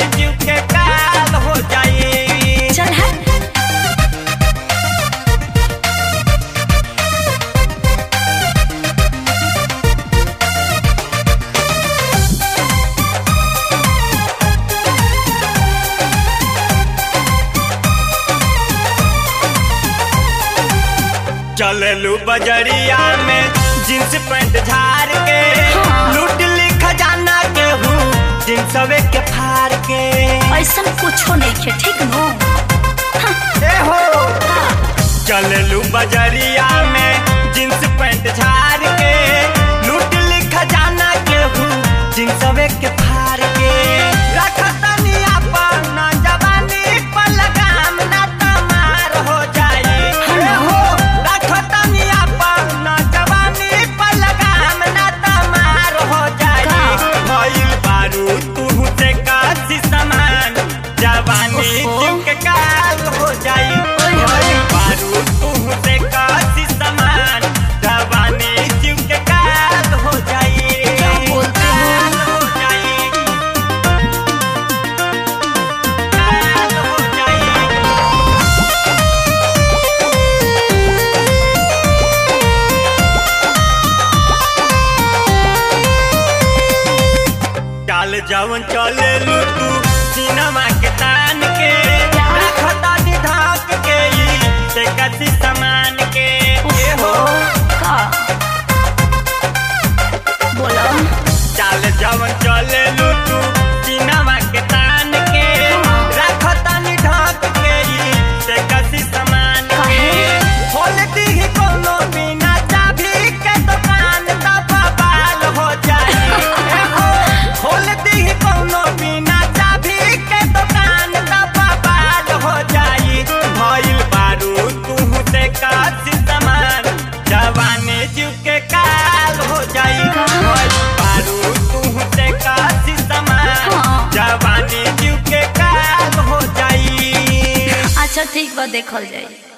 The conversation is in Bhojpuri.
जीव के काल हो जाई चल हट चललू बजरिया में जींस पैंट झाड़ के हाँ। लूट ली खजाना के हूँ जींसवे के फाड़ के ऐसन कुछो नहीं खे ठीक नो ए हो चललू बजरिया में जींस पैंट झाड़ के लूट ली खजाना के हूँ जींसवे के फाड़ के रखतनी अपन जवानी पर लगाम ना तमार हो जाई ए हो रखतनी अपन जवानी पर लगाम ना तमार हो जाई का? भइल बारू तू से कासी समान जवानी ओहो। जीव के काल हो जाई ओए होए। भइल बारू तू से कासी समान जवानी जीव के काल हो जाई क्या बोलते हो? काल हो जाई काल हो जाई चाल जवन चले लू तू सिनेमा के तान के रखता ढाक के ई से कसी सामान के ए हो का बोलो चाल जवन चले लू तू सिनेमा के तान के रखता ढाक के ई से कसी सामान के काहे? खोल दी कोनो बिना चाबी के दुकान तब बाल हो जाई ए हो खोल दी कोनो बिना चाबी के दुकान तब बाल हो जाई भइल बारू तू से कासी समान जवानी जीव के काल हो जाई भइल बारू तू से कासी समान हाँ। जवानी जीव के काल हो जाई अच्छा ठीक बा देखल जाई